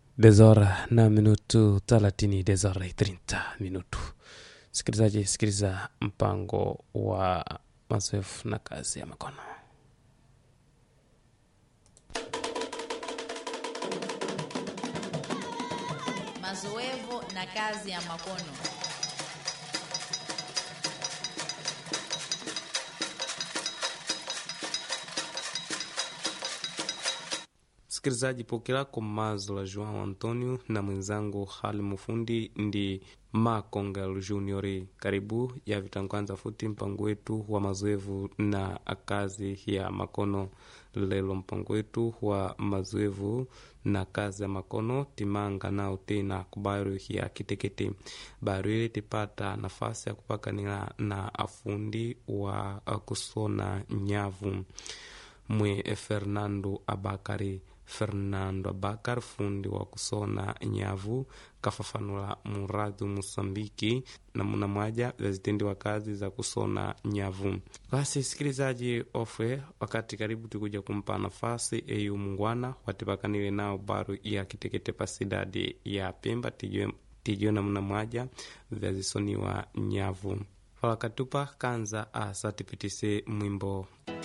dezora na minutu thelathini dezora e 30 minutu sikilizaji sikiliza mpango wa mazoefu na kazi ya makono mazoevu na kazi ya makono sikilizaji pokelako mazo la joão antonio na mwenzangu hali mufundi ndi makongel junior karibu ya vitangwanza futi mpango wetu wa mazoevu na kazi ya makono lelo mpango wetu wa mazoevu na kazi ya makono timanga nao tena kubaru ya kitekete baru ile tipata nafasi ya kupakanila na afundi wa kusona nyavu mwe fernando abakari fernando abakar fundi wa kusona nyavu kafafanula muradu musambiki namuna mwaja zazitendiwa kazi za kusona nyavu basi sikilizaji ofwe wakati karibu tikuja kumpa nafasi eyu mungwana watipakanile nao baru ya kitekete pasidadi ya pemba tijue, tijue namuna mwaja vyazisoniwa nyavu falakatupa kanza asa tipitise mwimbo